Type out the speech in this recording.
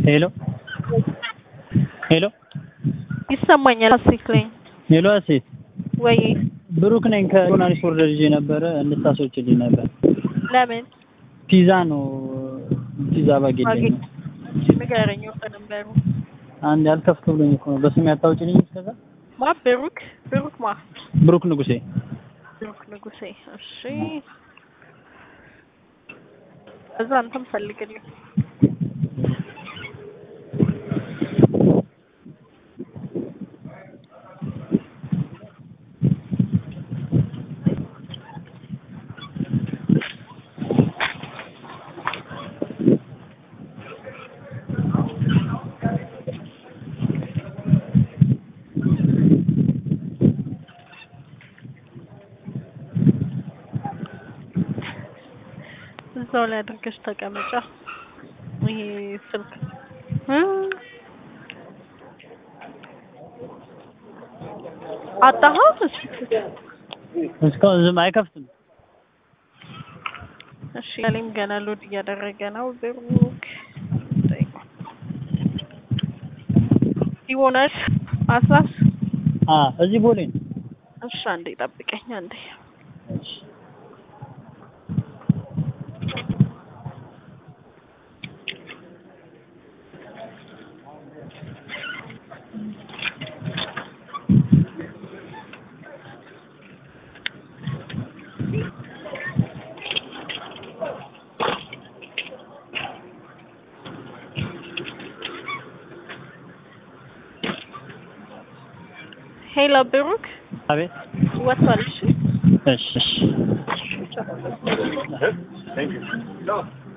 ሄሎ ሄሎ ይሰማኛል። ሀሴት ላይ ሄሎ ሴት ወይ ብሩክ ነኝ ከጆርናሊስት ወርደር ይዤ ነበረ እንድታስወጪልኝ ነበር። ለምን ፒዛ ነው ፒዛ ባጌልኝ ነው። ንገረኝ። ወጣ ነበሩ አንድ ያልከፍት ብሎኝ እኮ ነው። በስሜ አታውጪልኝ እስከዛ ማ ብሩክ ብሩክ ማ ብሩክ ንጉሴ ብሩክ ንጉሴ። እሺ እዛ አንተም ፈልግልኝ። እዛው ላይ አድርገሽ ተቀመጫ። ይሄ ስልክ እ አጣኸው? እሺ እስካሁን ዝም አይከፍትም። እሺ ያለኝ ገና ሎድ እያደረገ ነው። ብሩክ ይሆናል አስላስ አ እዚህ ቦሌ ነው። እሺ አንዴ ጠብቀኝ አንዴ እሺ ሄሎ ብሩክ አቤት ወጥቷል። እሺ እሺ እሺ